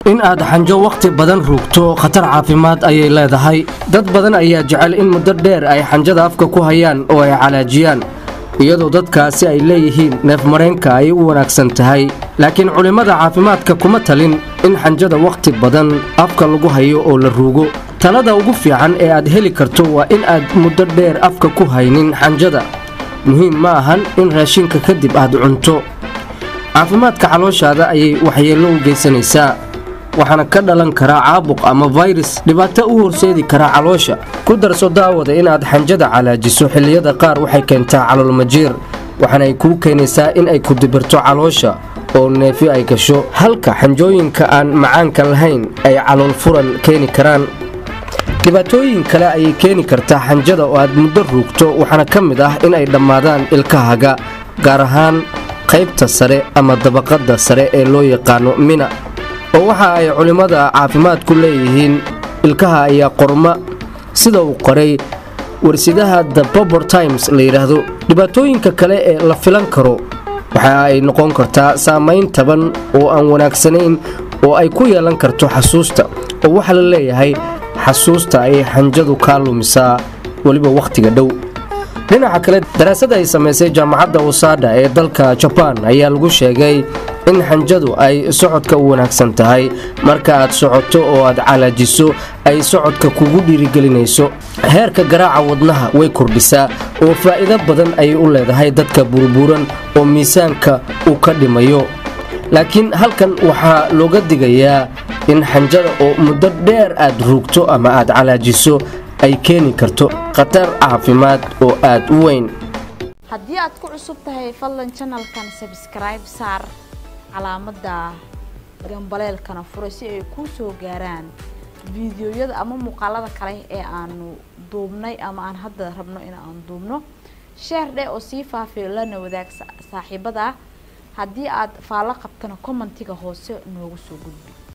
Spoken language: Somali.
in aad xanjo wakhti badan ruugto khatar caafimaad ayay leedahay dad badan ayaa jecel in muddo dheer ay xanjada afka ku hayaan oo ay calaajiyaan iyadoo dadkaasi ay leeyihiin neefmareenka ay u wanaagsan tahay laakiin culimmada caafimaadka kuma talin in xanjada wakhti badan afka lagu hayo oo la ruugo talada ugu fiican ee aad heli karto waa in aad muddo dheer afka ku haynin xanjada muhiim ma ahan in raashinka kadib aad cunto caafimaadka calooshaada ayay waxyeello u geysanaysaa waxaana ka dhalan karaa caabuq ama fayrus dhibaato u horseedi karaa caloosha ku darso daawada inaad xanjada calaajiso xilliyada qaar waxay keentaa caloolmajiir waxaana ay kuu keenaysaa in ay ku dibirto caloosha oo neefi ay gasho halka xanjooyinka aan macaanka lahayn ay calool furan keeni karaan dhibaatooyin kale ayay keeni kartaa xanjada oo aad muddo ruugto waxaana ka mid ah in ay dhammaadaan ilkahaga gaar ahaan qaybta sare ama dabaqadda sare ee loo yaqaano mina oo waxa ay culimmada caafimaadku leeyihiin ilkaha ayaa qorma sida uu qoray warsidaha the bobor times la yidhaahdo dhibaatooyinka kale ee la filan karo waxa ay noqon kartaa saamayn taban oo aan wanaagsanayn oo ay ku yeelan karto xasuusta oo waxaa la leeyahay xasuusta ayay xanjadu kaa lumisaa weliba wakhtiga dhow dhinaca kale daraasad ay samaysay jaamacadda wasaadha ee dalka jabaan ayaa lagu sheegay in xanjadu ay socodka u wanaagsan tahay marka aad socoto oo aad calaajiso ay socodka kugu dhiirigelinayso heerka garaaca wadnaha way kordhisaa oo faa'iido badan ayay u leedahay dadka burbuuran oo miisaanka uu ka dhimayo laakiin halkan waxaa looga digayaa in xanjada oo muddo dheer aad ruugto ama aad calaajiso ay keeni karto khatar caafimaad oo aad u weyn haddii aad ku cusub tahay fadlan janalkan sabskribe saar calaamadda gambaleelkana fura si ay kuu soo gaaraan fiidiyoyada ama muuqaalada kale ee aanu duubnay ama aan hadda rabno in aan duubno sheer dheh oo sii faafiyo lana wadaag saaxiibada haddii aad faallo qabtana commentiga hoose noogu soo gudbi